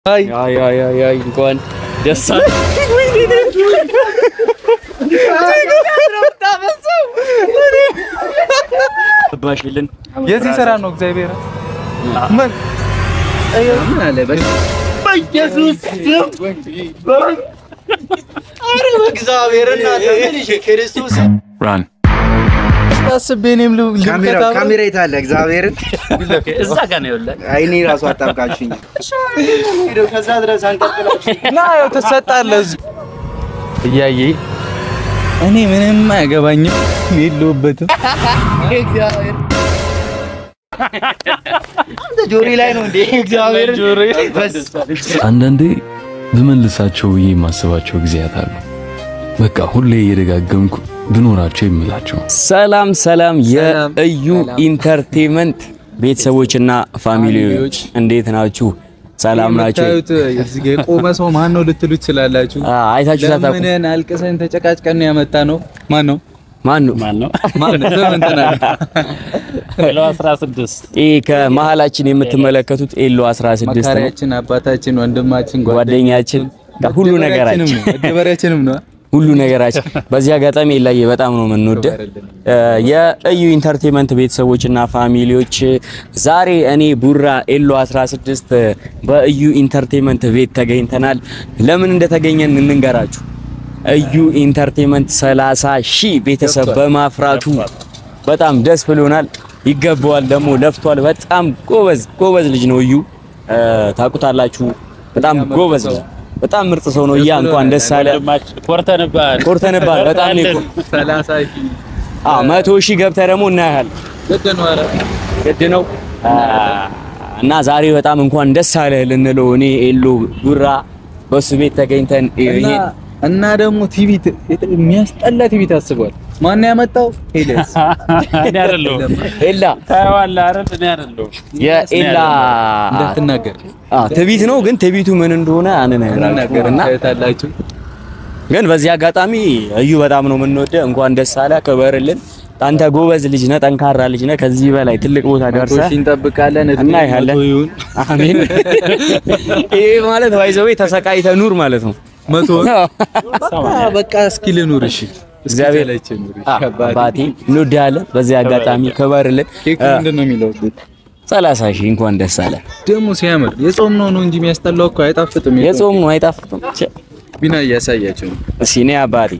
አይ አይ አይ አይ አይ እንኳን ደስ አለ። ባሽልን የዚህ ስራ ነው እግዚአብሔር ምን በኢየሱስ ክርስቶስ Run. አስቤ እኔም ል- ካሜራ ልከታ ካሜራ የት አለ? እግዚአብሔርን እዛ ጋር ነው ያለ። አይኔ ራሱ አጣብቃችኝ። ሄደው ከዛ ድረስ አንቀጥላችሁ ና ያው ትሰጣለህ እዚሁ እያየ እኔ ምንም አያገባኝም የለሁበትም እግዚአብሔር አንተ ጆሪ ላይ ነው እንዴ? እግዚአብሔር አንዳንዴ ብመልሳቸው ብዬ የማስባቸው ጊዜያት አሉ። በቃ ሁሌ እየደጋገምኩ ብኖራቸው የምላቸው ሰላም ሰላም፣ ሰላም፣ የእዩ ሰላም። ኢንተርቴንመንት ቤተሰቦችና ፋሚሊዎች እንዴት ናችሁ? ሰላም ናችሁ? የምታዩት እዚህ ጋ የቆመ ሰው ማን ነው ልትሉ ትችላላችሁ አ- አይታችሁ ታታቁ ለምንን አልቅሰን ተጨቃጭቀን ነው ያመጣ ነው ማን ነው ማን ነው? ማን ነው ስም እንትን አለ ኪሎ 16 ይህ ከመሀላችን የምትመለከቱት ኤሎ 16 ነው። መካሪያችን አባታችን ወንድማችን ጓደኛችን ሁሉ ነገራችን መደበሪያችንም ነው ሁሉ ነገራችን። በዚህ አጋጣሚ ኤላዬ በጣም ነው የምንወደው የእዩ ኢንተርቴንመንት ቤተሰቦችና ፋሚሊዎች ዛሬ እኔ ቡራ ኤሎ 16 በእዩ ኢንተርቴንመንት ቤት ተገኝተናል። ለምን እንደተገኘን እንንገራችሁ። እዩ ኢንተርቴንመንት 30 ሺህ ቤተሰብ በማፍራቱ በጣም ደስ ብሎናል። ይገባዋል ደግሞ ለፍቷል። በጣም ጎበዝ ጎበዝ ልጅ ነው እዩ እ፣ ታውቁታላችሁ። በጣም ጎበዝ ነው። በጣም ምርጥ ሰው ነው። እያ እንኳን ደስ አለ። ኮርተንባል ኮርተንባል በጣም ነው የኮ- ሰላሳ አዎ መቶ ሺህ ገብተህ ደግሞ እናያለን። ግድ ነው ኧረ ግድ ነው አ፣ እና ዛሬ በጣም እንኳን ደስ አለህ ልንለው እኔ ኤሎ ቡራ በሱ ቤት ተገኝተን እና ይሄ እና ደግሞ ቲቪ ት- የሚያስጠላ ቲቪ ታስቧል። ማን ያመጣው? ሄደስ እኔ አይደለሁም ኤላ ታየዋለህ አይደል? እኔ አይደለሁም የኤላ እንዳትናገር አዎ ትቢት ነው፣ ግን ትቢቱ ምን እንደሆነ እናገር አንነግራችሁም እና ታያላችሁ። ግን በዚህ አጋጣሚ እዩ በጣም ነው የምንወደው። እንኳን ደስ አለ፣ ክበርልን። አንተ ጎበዝ ልጅ ነህ፣ ጠንካራ ልጅ ነህ። ከዚህ በላይ ትልቅ ቦታ ደርሰህ ቶሺ እንጠብቃለን። እድሜ እናይሃለን። መቶ ይሁን አሜን። ይሄ ማለት ባይዘዌ ተሰቃይተህ ኑር ማለት ነው። መቶ በቃ በቃ እስኪ ልኑር። እሺ እግዚአብሔር ላይ ኑር። እሺ አ- አባቴ አባቴ እንወድሃለን። በዚህ አጋጣሚ ክበርልን። ኬክ ምንድን ነው የሚለው? ሰላሳ ሺህ እንኳን ደስ አለ። ደግሞ ሲያምር የጾም ነው ነው እንጂ የሚያስጠላው እኮ አይጣፍጥም። የጾም ነው አይጣፍጥም። ቸ፣ ቢና እያሳያቸው ነው። እስኪ እኔ አባቴ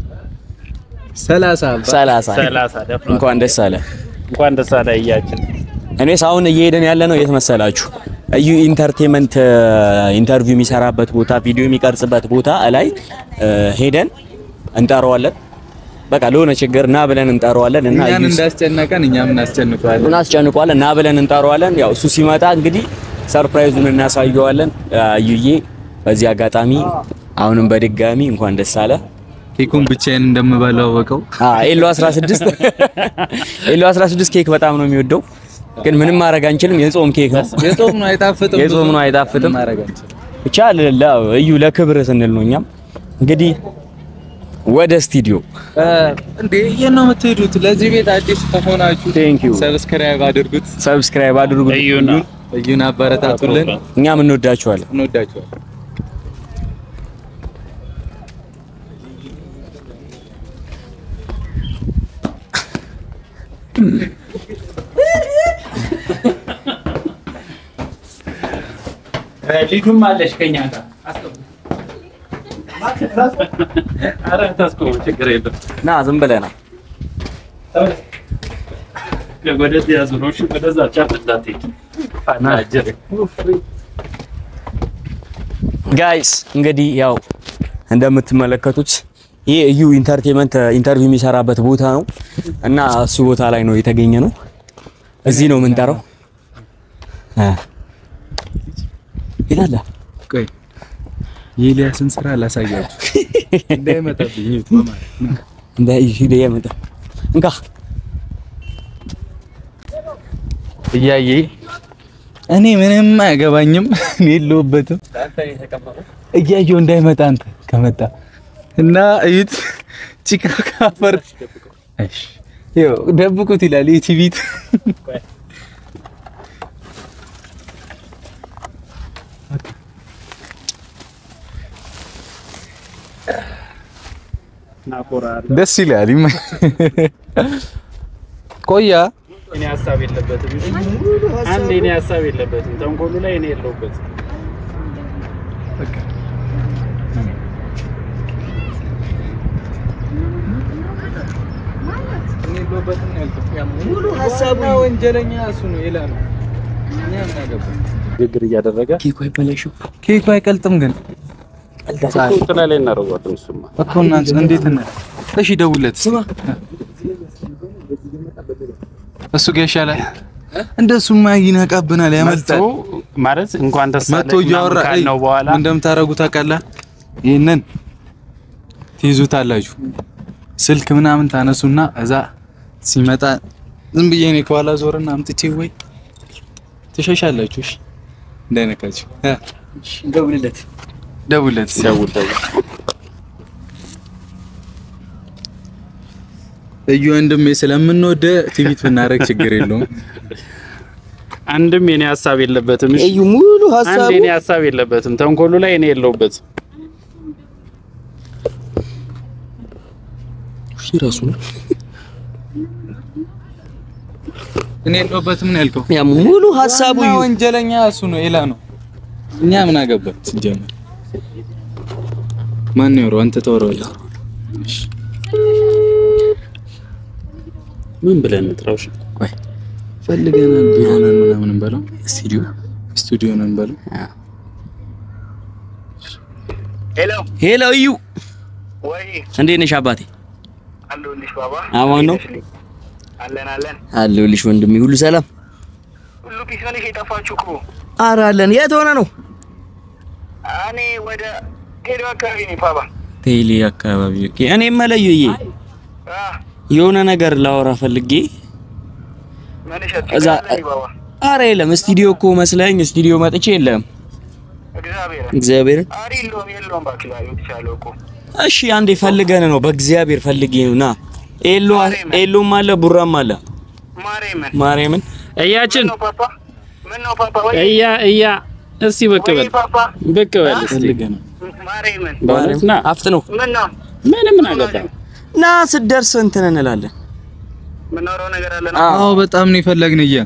ሰላሳ አባ- ሰላሳ ሰላሳ ደፍሯል። እንኳን ደስ አለ። እንኳን ደስ አለ እያችን እኔስ አሁን እየሄደን ያለ ነው የት መሰላችሁ? እዩ ኢንተርቴንመንት ኢንተርቪው የሚሰራበት ቦታ ቪዲዮ የሚቀርጽበት ቦታ ላይ እ፣ ሄደን እንጠራዋለን። በቃ ለሆነ ችግር ና ብለን እንጠራዋለን እና እኛን እዩ እንዳስጨነቀን እኛም እናስጨንቀዋለን። እናስጨንቋለን ና ብለን እንጠራዋለን። ያው እሱ ሲመጣ እንግዲህ ሰርፕራይዙን እናሳየዋለን። አዩዬ በዚህ አጋጣሚ አሁንም በድጋሚ እንኳን ደስ አለ። ኬኩን ብቻዬን እንደምበላው ወቀው አ ኤሎ 16 ኤሎ 16 ኬክ በጣም ነው የሚወደው፣ ግን ምንም ማድረግ አንችልም። የጾም ኬክ ነው። የጾም ነው አይጣፍጥም። የጾም ነው አይጣፍጥም። ማድረግ አንችልም። ብቻ ለ- ለ- እዩ ለክብር ስንል ነው። እኛም እንግዲህ ወደ ስቱዲዮ እ፣ እንዴ የት ነው የምትሄዱት? ለዚህ ቤት አዲስ ከሆናችሁ Thank you። ሰብስክራይብ አድርጉት። ሰብስክራይብ አድርጉ። እዩና እዩን አበረታቱልን። እኛም እንወዳችኋለን። እንወዳችኋለን። ልጁም አለሽ ከኛ ጋር ኧረ ታስቆሙ ችግር የለም ና ዝም ብለህ ና። ወደዚህ ያዙረው እሺ ወደዛ ጫፍ እንዳትሄድ አናጀር ጋይስ እንግዲህ ያው እንደምትመለከቱት ይህ እዩ ኢንተርቴንመንት ኢንተርቪው የሚሰራበት ቦታ ነው እና እሱ ቦታ ላይ ነው የተገኘ ነው። እዚህ ነው የምንጠራው። እ የት አለ? ቆይ የኤልያስን ስራ ላሳያችሁ እንዳይመጣብኝ ይሁት በማለት ነው። እንደ ይሄ የመጣ እንካ እያየ እኔ ምንም አያገባኝም እኔ የለሁበትም እያየው እንዳይመጣ አንተ ከመጣ እና እዩት ጭቃ ካፈር እሺ ይኸው ደብቁት ይላል የቲቪት ናኮራል ደስ ይላል። ይመ ቆያ እኔ ሀሳብ የለበትም። አንድ እኔ ሀሳብ የለበትም። ተንኮሉ ላይ እኔ የለሁበትም። ሙሉ ሀሳቡ ወንጀለኛ እሱ ነው ይላል። እኛ ምን አገባን? ንግግር እያደረገ ኬኩ አይበላሽም። ኬኩ አይቀልጥም ግን ጥላ ላይ እናደርገዋለን። እሱማ እኮ እናንተ እንዴት ነው? እሺ ደውለት። እሱ ጋር ይሻላል። እንደሱማ ይነቃብናል፣ ያመልጣል። መጥቶ ማለት እንኳን ደስ መጥቶ አለህ እያወራ ምናምን ካልነው በኋላ ምን እንደምታረጉ ታውቃለህ? ይሄንን ትይዙታላችሁ። ስልክ ምናምን ታነሱና እዛ ሲመጣ ዝም ብዬ እኔ ከኋላ ዞርና አምጥቼ ወይ ትሸሻላችሁ። እሺ እንዳይነካችሁ እ ደውልለት። ደውለት እስኪ። ደውል ደውል። እዩ ወንድሜ ስለምንወደ ትዊት ብናደርግ ችግር የለውም። አንድም የኔ ሀሳብ የለበትም። እሺ እዩ ሙሉ አንድ ሀሳቡ የኔ ሀሳብ የለበትም። ተንኮሉ ላይ እኔ የለሁበትም። እሺ ራሱ ነው እኔ የለሁበትም ነው ያልከው። ያ ሙሉ ሀሳቡ ዋና እዩ ወንጀለኛ እሱ ነው ኤላ ነው። እኛ ምን አገባን ሲጀመር። ማን ነው ያወራው? አንተ ታወራለህ። ምን ብለን እንጥራው? እሺ ፈልገናል ቢሮ ነን ምናምን እንበለው፣ ስቱዲዮ ስቱዲዮ ነን እንበለው። ሄሎ ሄሎ እዩ ወይ እንዴት ነሽ አባቴ? አለሁልሽ ባባ። አማን ነው? አለን አለን። አለሁልሽ ወንድሜ፣ ሁሉ ሰላም? ሁሉ ፒስ ነሽ? የጠፋችሁ እኮ ኧረ አለን። የት ሆነ ነው? እኔ ወደ ቴሌ አካባቢ ነኝ ባባ። ቴሌ አካባቢ። ኦኬ። እኔ መለዩዬ አ የሆነ ነገር ላወራ ፈልጌ ምን እዛ ሸጥ ባባ? አረ የለም ስቱዲዮ እኮ መስለኝ ስቱዲዮ መጥቼ የለም እግዚአብሔር እግዚአብሔርን አሪ የለውም የለውም እባክህ ላይ ብቻለሁ እኮ እሺ አንዴ ፈልገን ነው በእግዚአብሔር ፈልጌ ነው ና ኤሎ ኤሎም አለ ቡራም አለ ማርያምን ማርያምን እያችን ምን ነው ፓፓ? ምን ነው ፓፓ? ወይ እያ እያ እስቲ ብቅ ወይ በል ፓፓ? ብቅ በል እስቲ ፈልገናል። ማርያምን በእውነት ና አፍጥ ነው ምን ነው ምን ምን አገባ ና ስትደርስ እንትን እንላለን የምናወራው ነገር አለ ነው? አዎ በጣም ነው የፈለግን እያ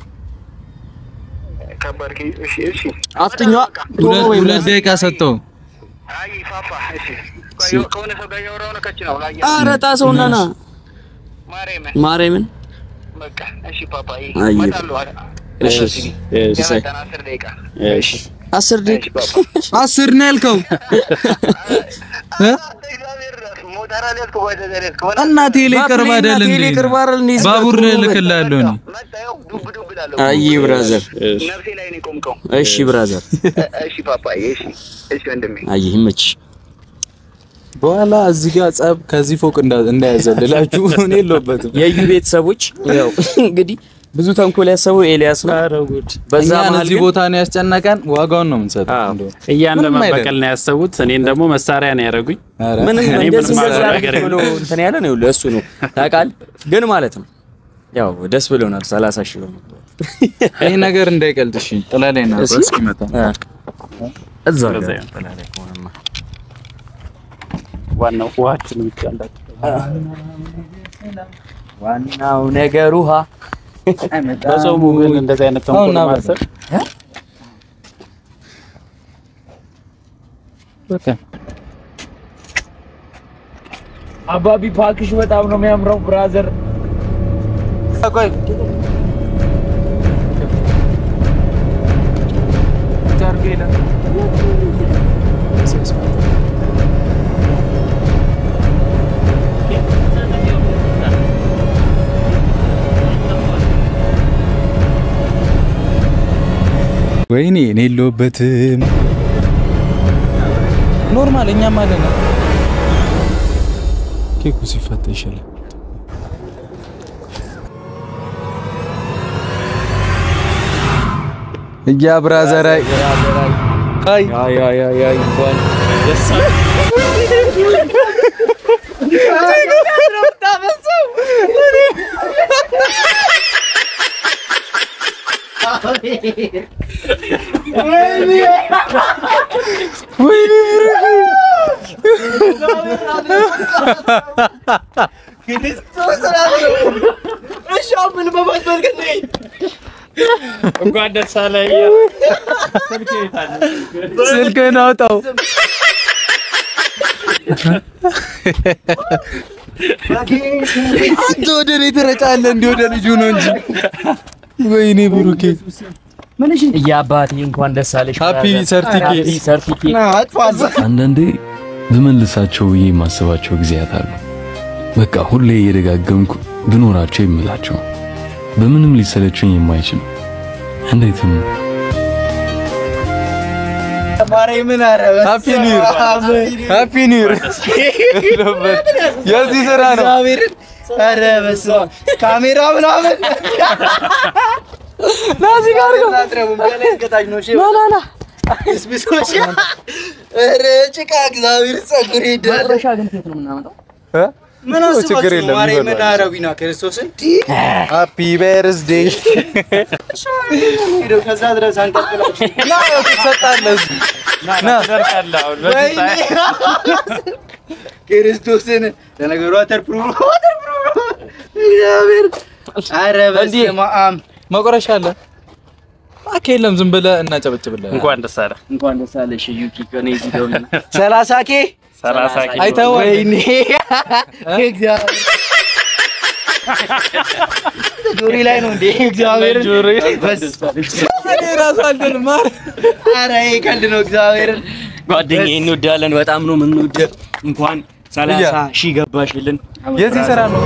ከባድ ኬ- እሺ እሺ አፍጥኛ ሁለት ሁለት ደቂቃ ሰጠው። አይ ፓፓ እሺ ቆይ ከሆነ ሰው ጋር እያወራሁ ነው ከች ነው ላይ አረ ጣሰውና ና ማርያምን ማርያምን በቃ እሺ ፓፓ አይ፣ እመጣለሁ እሺ እሺ የመጣን አስር ደቂቃ እሺ አስር እሺ ደቂቃ ፓፓ አስር ነው ያልከው እ? እግዚአብሔር ራሱ ሞተር አልያዝኩ ወደ ዘሬ እስከ ወደ እና ቴሌ ቅርብ አይደል እንዴ? ቴሌ ቅርብ አይደል እንዴ? ባቡር ልክልሃለሁ እኔ። መጣ ይኸው ዱብ ዱብ እላለሁ አይ ብራዘር እሺ ነፍሴ ላይ ነው የቆምከው እሺ ብራዘር እሺ ፓፓ እሺ እሺ ወንድሜ አይ ይመች በኋላ እዚህ ጋር ጸብ ከዚህ ፎቅ እንዳ- እንዳያዘልላችሁ እኔ የለሁበትም። የዩ ቤተሰቦች ያው እንግዲህ ብዙ ተንኮል ያሰቡ ኤልያስ ነው በዛ እኛን መሀል እዚህ ግን ቦታ ነው ያስጨነቀን። ዋጋውን ነው የምንሰጠው። አዎ። እንደው እያን ምንም ለመበቀል አይደለም። ነው ያሰቡት። እኔን ደግሞ መሳሪያ ነው ያደረጉኝ። ኧረ ምንም እኔ እንደዚህ ምንም እንደዚህ አላደርግም። አድርግ ብሎ እንትን ያለ ነው እሱ ነው ታውቃለህ። ግን ማለት ነው ያው ደስ ብሎናል። 30 ሺህ ብር ይህ ነገር እንዳይቀልጥ እሺ። ጥላ ላይ ነው እሺ። እስኪመጣ እዛ በዛ ጋር ይሆን። ጥላ ላይ ከሆነማ ዋናው ውሃችን ብቻ እንዳት ዋናው ነገር ውሃ በጾሙ ግን እንደዚህ አይነት አሁን ተንኮል ና ማሰብ በቃ አባቢ ፓክሽ በጣም ነው የሚያምረው ብራዘር። ቆይ ወይኔ እኔ የለሁበትም። ኖርማል እኛም አለን። ኬኩ ሲፈታ ይሻላል። እያ ብራዘር አይ አይ አይ አይ አይ አይ እንኳን ደስ አለ። እሺ አሁን ምን በማስበል ግን እንኳን ደስ አለህ። ስልክ የት አለ? ስልክህን አውጣው። አንተ ወደ እኔ ትረጫለህ እንዲህ ወደ ልጁ ነው እንጂ። ወይኔ ብሩኬ የአባቴ እንኳን ደስ አለሽ። ሃፒ ሰርቲፊኬት። ሰርቲፊኬት አንዳንዴ ብመልሳቸው ብዬ የማስባቸው ጊዜያት አሉ። በቃ ሁሌ እየደጋገምኩ ብኖራቸው የምላቸው በምንም ሊሰለቹኝ የማይችሉ እንዴትም ማርያምን ኧረ ሃፒ ኒው ይር ሃፒ ኒው ይር። የዚህ ስራ ነው። እግዚአብሔርን ኧረ በስመ አብ ካሜራ ምናምን ናዚ ጋር ነው። አትረቡም ከላይ እስከታች ነው። እሺ እስብሶች ኧረ ጭቃ እግዚአብሔር ፀጉር ይደረ እ? ምን ችግር አስባችሁ የለም፣ ነው? ማርያምን ይበላል። አረቢና ክርስቶስን ሃፒ በርዝዴይ ሄደው ከዛ ድረስ አንቀጥላችሁ ና ያው ትሰጣለህ እዚህ ና ትደርቃለህ አሁን በዚህ ወይኔ ሰዓት። ክርስቶስን ለነገሩ አተርፕሩፍ አተርፕሩፍ እግዚአብሔር ኧረ በስመ አብ መቆረሻ አለ እባክህ የለም ዝም ብለህ እናጨበጭብልህ እንኳን ደስ አለህ። እንኳን ደስ አለሽ ዩኪ ከኔ እዚህ ደውልና ሰላሳ ኬ ሰላሳ ኪሎ አይተኸዋል? ወይኔ እግዚአብሔር ጆሪ ላይ ነው እንዴ እግዚአብሔርን ጆሮ እኔ እራሱ አልደል ማር ኧረ ይሄ ቀልድ ነው እግዚአብሔርን ጓደኛዬ እንወዳለን፣ በጣም ነው የምንወደው። እንኳን ሰላሳ ሺህ ገባሽልን። የዚህ ስራ ነው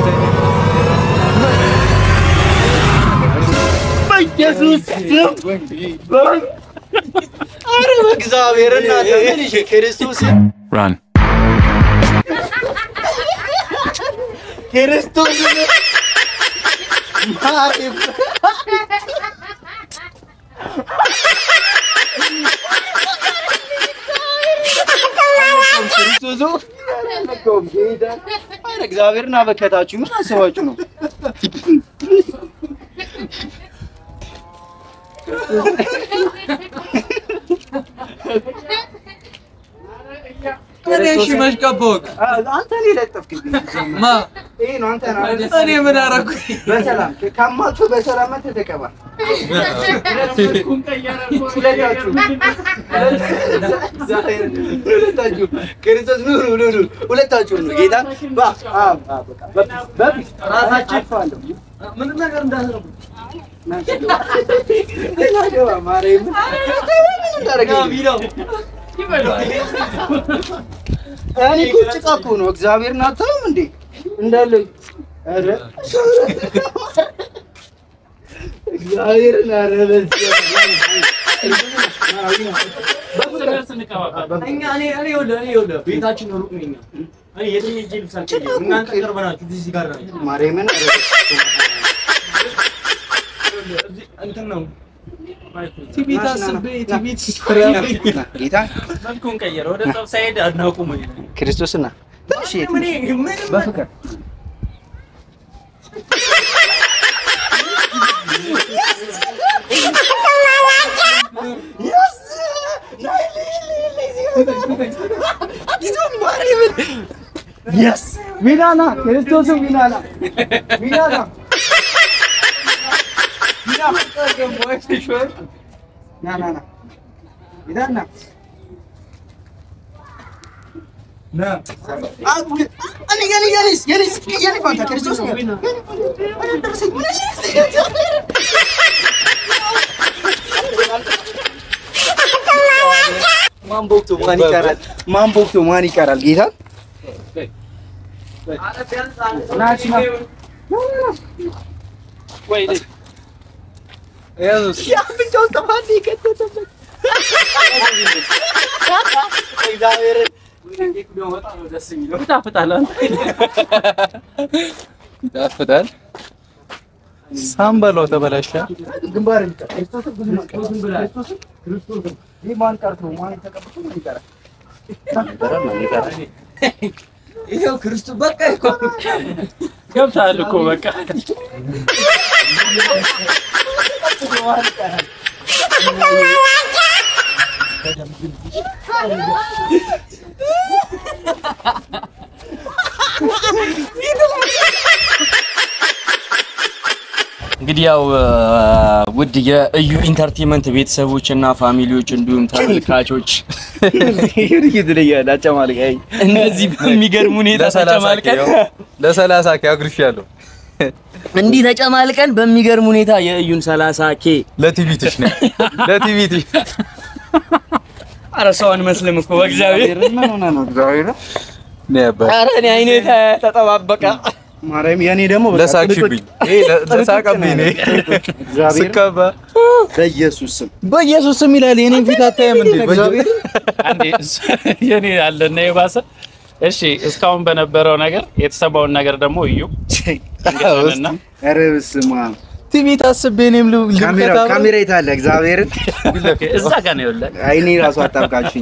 በኢየሱስ ስም ኧረ በእግዚአብሔር እናንተ ምን ይሄ ክርስቶስ ራን ክርስቶስ ማርያም ክርስቶስ አልነካውም ጌታ ኧረ እግዚአብሔርን አበከታችሁ ምን አስባችሁ ነው እኔ እሺ መሽቀበቅ አንተ እኔ ለጠፍክብኝ ማ ይሄ ነው አንተ ነው እኔ ምን አደረኩኝ? በሰላም ካማቹ በሰላም መተህ ተቀባ ሁለታችሁ ሁለታችሁ ክርስቶስ ኑ ኑ ኑ ኑ ሁለታችሁ ኑ ጌታ ባ አ አ በቃ በፊት ራሳችሁ አልፋለሁ ምንም ነገር እንዳትነኩ ናገባ ማርያም ምን እንዳደረገኝ እኔ እኮ ጭቃ እኮ ነው እግዚአብሔርን አታዩም እንዴ እንዳለ ኧረ እግዚአብሔርን ኧረ እኛ እኔ እኔ ይኸውልህ እኔ ይኸውልህ ቤታችን ሩቅ ነኝ። እኔ የትም ሄጄ ልብስ አልቀይርም። እናንተ ቅርብ ናችሁ፣ እዚህ ጋር ናችሁ። ማርያምን ኧረ እዚህ እንትን ነው ቲቪ ታስቤ ቲቪ ጌታ መልኩን ቀየረ። ወደ ጠብ ሳይሄድ አናቁም። ክርስቶስና ትንሽ የት በፍቅር የስ ሚላና ክርስቶስን ሚላና ሚላና ና ና ና ሚላና እኔ የኔ የኔስ የኔስ የኔ ፋንታ ክርስቶስ ነው ማን ቦክቶ ማን ይቀራል? ማን ቦክቶ ማን ይቀራል? ጌታ የአፍንጫውን ጥፋት የከተተበት እግዚአብሔርን ይጣፍጣል። ይጣፍጣል። ሳምበላው ተበላሸ። ግንባር ክርስቶስን ብዙ ክርስቶስን ይህ ማን ቀርቶ ማን ተቀብቶ ማን ይቀራል? ይኸው ክርስቶስ በቃ እኮ ገብተሃል እኮ በቃ ማን ይቀራል? እንግዲህ ያው ውድ የእዩ ኢንተርቴንመንት ቤተሰቦች እና ፋሚሊዎች እንዲሁም ተመልካቾች ትለያለህ አጨማልቀኝ እነዚህ በሚገርም ሁኔታ ተጨማልቀን ለሰላሳ ኬ አግርሻለሁ። እንዲህ ተጨማልቀን በሚገርም ሁኔታ የእዩን 30 ኬ ለቲቪትሽ ነው ለቲቪትሽ ኧረ ሰው አንመስልም እኮ በእግዚአብሔር ምን ሆነ ነው እግዚአብሔር ነበር ኧረ እኔ አይኔ ተ- ተጠባበቀ ማርያም የኔ ደግሞ በቃ ለሳቅሽብኝ ይሄ ለ- ለሳቀብኝ ነው እግዚአብሔር ስቀባ በኢየሱስ ስም በኢየሱስ ስም ይላል የኔን ፊት አታየም እንዴ? በኢየሱስ አንዴ የኔ አለና የባሰ እሺ፣ እስካሁን በነበረው ነገር የተሰማውን ነገር ደግሞ እዩ እንገናኝና ኧረ በስመ አብ ቲቪ ታስቤ እኔም ል- ካሜራ ልብቀታ ካሜራ የት አለ እግዚአብሔርን እዛ ጋር ነው ያለ አይኔ ራሱ አጣብቃችሁኝ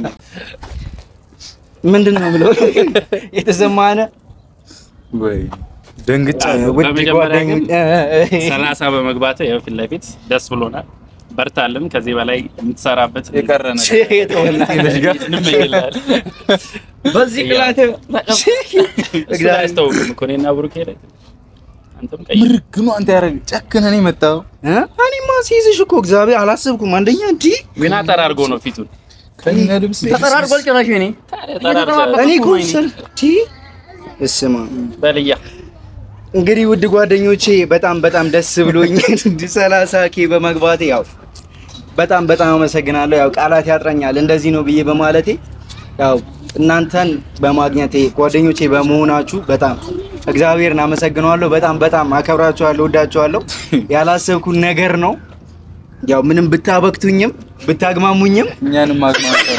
ምንድን ነው ብለው የተሰማነ ወይ ደንግጫ ውድ በመጀመሪያ ግን ጓደኞች ሰላሳ በመግባት ያው ፊት ለፊት ደስ ብሎናል። በርታልን። ከዚህ በላይ የምትሰራበት የቀረ ነገር እንመኝልሃል። በዚህ ቅላት እሱ ላይ አያስታውቅም እኮ እኔና ብሩኬ ላይ አንተም ቀይ ምርግኑ አንተ ያረግ ጨክነህ ነው የመጣው። እኔማ ሲይዝሽ እኮ እግዚአብሔር አላሰብኩም። አንደኛ እንዲህ ዊና ጠራርጎ ነው ፊቱን ከነ ልብስ ተጠራርጓል ጭራሽ እኔ ጠራርጎ እኔ እኮ ስል እንዲህ እስማ በልያ እንግዲህ ውድ ጓደኞቼ በጣም በጣም ደስ ብሎኝ እንዲህ ሰላሳ ኬ በመግባቴ ያው በጣም በጣም አመሰግናለሁ። ያው ቃላት ያጥረኛል እንደዚህ ነው ብዬ በማለቴ ያው እናንተን በማግኘቴ ጓደኞቼ በመሆናችሁ በጣም እግዚአብሔርን አመሰግነዋለሁ። በጣም በጣም አከብራችኋለሁ፣ ወዳችኋለሁ። ያላሰብኩት ነገር ነው። ያው ምንም ብታበክቱኝም ብታግማሙኝም እኛንም ማግማት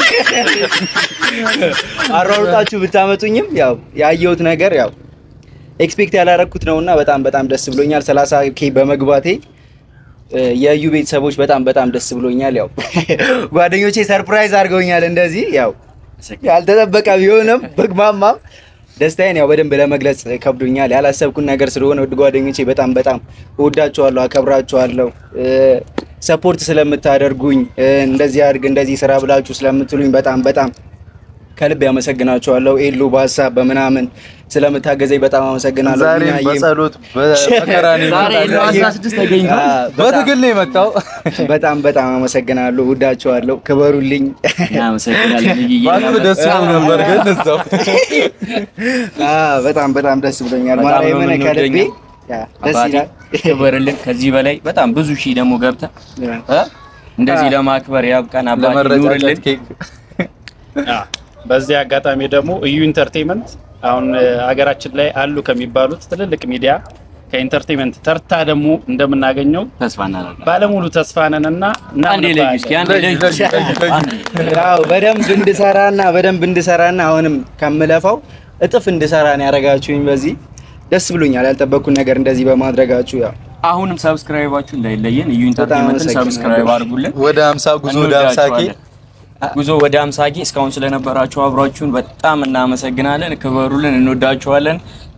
አሯሩጣችሁ ብታመጡኝም ያው ያየሁት ነገር ያው ኤክስፔክት ያላረኩት ነውና በጣም በጣም ደስ ብሎኛል። 30 ኬ በመግባቴ እ፣ የእዩ ቤተሰቦች በጣም በጣም ደስ ብሎኛል። ያው ጓደኞቼ ሰርፕራይዝ አድርገውኛል። እንደዚህ ያው ያልተጠበቀ ቢሆንም በግማማም ደስታዬን ያው በደንብ ለመግለጽ ከብዶኛል። ያላሰብኩት ነገር ስለሆነ ውድ ጓደኞቼ በጣም በጣም እወዳችኋለሁ፣ አከብራችኋለሁ። ሰፖርት ስለምታደርጉኝ እ፣ እንደዚህ አድርግ እንደዚህ ስራ ብላችሁ ስለምትሉኝ በጣም በጣም ከልብ ያመሰግናችኋለሁ። ኤሎ በሀሳብ በምናምን ስለምታገዘኝ በጣም አመሰግናለሁ። ዛሬም ቢናዬም በጸሎት በመከራ ነው ዛሬ የመጣው። ኤሎ 16 ተገኝቷል። አ፣ በጣም- በትግል ነው የመጣው። በጣም በጣም አመሰግናለሁ። ውዳችኋለሁ። ክበሩልኝ። እናመሰግናለን እዩዬ። ባንክ ደስ ብሎ ነበር ግን እዛው አ፣ በጣም በጣም ደስ ብሎኛል። በጣም ነው ማርያምን ከልቤ የምንወደኝ። ያ፣ ደስ አባቴ ይላል። ክበርልን። ከዚህ በላይ በጣም ብዙ ሺህ ደግሞ ገብተህ እ? እንደዚህ ለማክበር ያብቃን። አባቴ ለመረጫጨት ኑርልን። ኬክ አ፣ በዚህ አጋጣሚ ደግሞ እዩ ኢንተርቴንመንት አሁን እ፣ ሀገራችን ላይ አሉ ከሚባሉት ትልልቅ ሚዲያ ከኢንተርቴንመንት ተርታ ደግሞ እንደምናገኘው ተስፋ እናደርጋለን። ባለሙሉ ተስፋ ነን እና አንዴ ለዩ እስኪ አንዴ ለዩ አንዴ። ያው በደንብ እንድሰራና በደንብ እንድሰራና አሁንም ከምለፋው እጥፍ እንድሰራ ነው ያደረጋችሁኝ። በዚህ ደስ ብሎኛል። ያልጠበቅኩት ነገር እንደዚህ በማድረጋችሁ ያው አሁንም ሰብስክራይባችሁ እንዳይለየን እዩ ኢንተርቴንመንትን አመሰግናለሁ። ሰብስክራይብ አድርጉልን። ወደ 50 ጉዞ ወደ 50 ኬ እንወዳችኋለን። ጉዞ ወደ 50 ኬ እስካሁን ስለነበራችሁ አብራችሁን በጣም እናመሰግናለን። ክበሩልን፣ እንወዳችኋለን።